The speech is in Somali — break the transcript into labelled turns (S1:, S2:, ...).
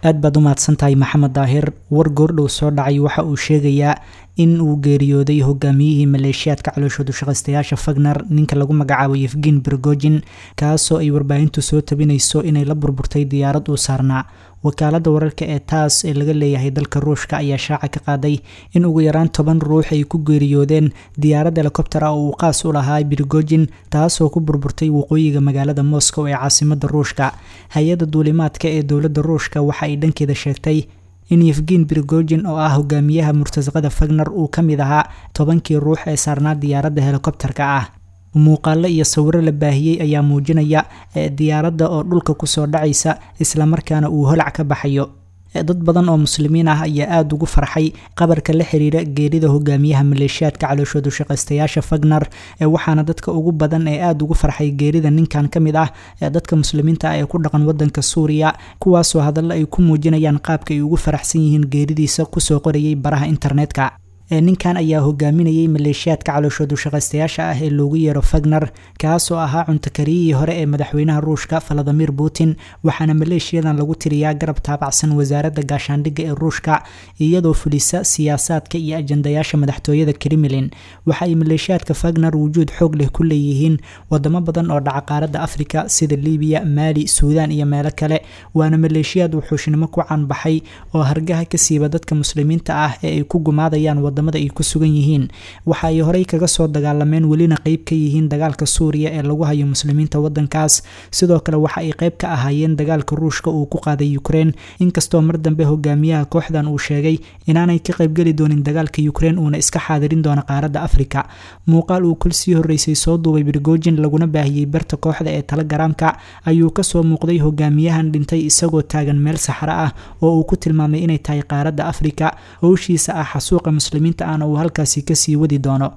S1: aad baad u mahadsantahay maxamed daahir war goordhow soo dhacay waxa uu sheegayaa in uu geeriyooday hogaamiyihii maleeshiyaadka calooshoodu shaqaystayaasha fagner ninka lagu magacaabo yefgin bergojin kaasoo ay warbaahintu soo tabinayso inay la burburtay diyaarad uu saarnaa wakaalada wararka ee taas ee laga leeyahay dalka ruushka ayaa shaaca ka qaaday in ugu yaraan toban ruux ay ku geeriyoodeen diyaarad helikobter ah oo uu qaas u lahaa birgojin taasoo ku burburtay waqooyiga magaalada moscow ee caasimada ruushka hay-adda duulimaadka ee dowladda ruushka waxa ay dhankeeda sheegtay in yefgin birgojin oo ah hogaamiyaha murtasaqada fagner uu ka mid ahaa tobankii ruux ee saarnaa diyaaradda helikobterka ah muuqaalo iyo sawiro la baahiyey ayaa muujinaya diyaaradda oo dhulka kusoo dhacaysa islamarkaana uu holac ka baxayo dad badan oo muslimiin ah ayaa aada ugu farxay qabarka la xiriira geerida hogaamiyaha maleeshiyaadka calooshoodu shaqaystayaasha fagner waxaana dadka ugu badan ee aada ugu farxay geerida ninkan ka mid ah dadka muslimiinta ah ee ku dhaqan wadanka suuriya kuwaasoo hadalla ay ku muujinayaan qaabka ay ugu faraxsan yihiin geeridiisa kusoo qorayay baraha internetka ninkan ayaa hogaaminayay maleeshiyaadka calooshoodu shaqaystayaasha ah ee loogu yeero fagner kaasoo ahaa cuntakariyihii hore ee madaxweynaha ruushka valadimir putin waxaana maleeshiyadan lagu tiriyaa garab taabacsan wasaaradda gaashaandhigga ee ruushka iyadoo fulisa siyaasaadka iyo ajandayaasha madaxtooyada kremlin waxa ay maleeshiyaadka fagner wujuud xoog leh ku leeyihiin wadamo badan oo dhaca qaaradda afrika sida libiya maali suudaan iyo meelo kale waana maleeshiyaad wuxuushnimo ku caanbaxay oo hargaha ka siiba dadka muslimiinta ah ee ay ku gumaadayaan wadamada ay ku sugan yihiin waxa ay horey kaga soo dagaalameen welina qeyb ka yihiin dagaalka suuriya ee lagu hayo muslimiinta wadankaas sidoo kale waxa ay qeyb ka ahaayeen dagaalka ruushka uu ku qaaday ukrein inkastoo mar dambe hogaamiyaha kooxdan uu sheegay inaanay ka qeybgeli doonin dagaalka ukrein uuna iska xaadirin doono qaaradda afrika muuqaal uu kol sii horeysay soo duubay birgojin laguna baahiyey barta kooxda ee telegaraamka ayuu kasoo muuqday hogaamiyahan dhintay isagoo taagan meel saxro ah oo uu ku tilmaamay inay tahay qaaradda afrika howshiisa ah xasuuqa muslimiinta ahna uu halkaasi kasii wadi doono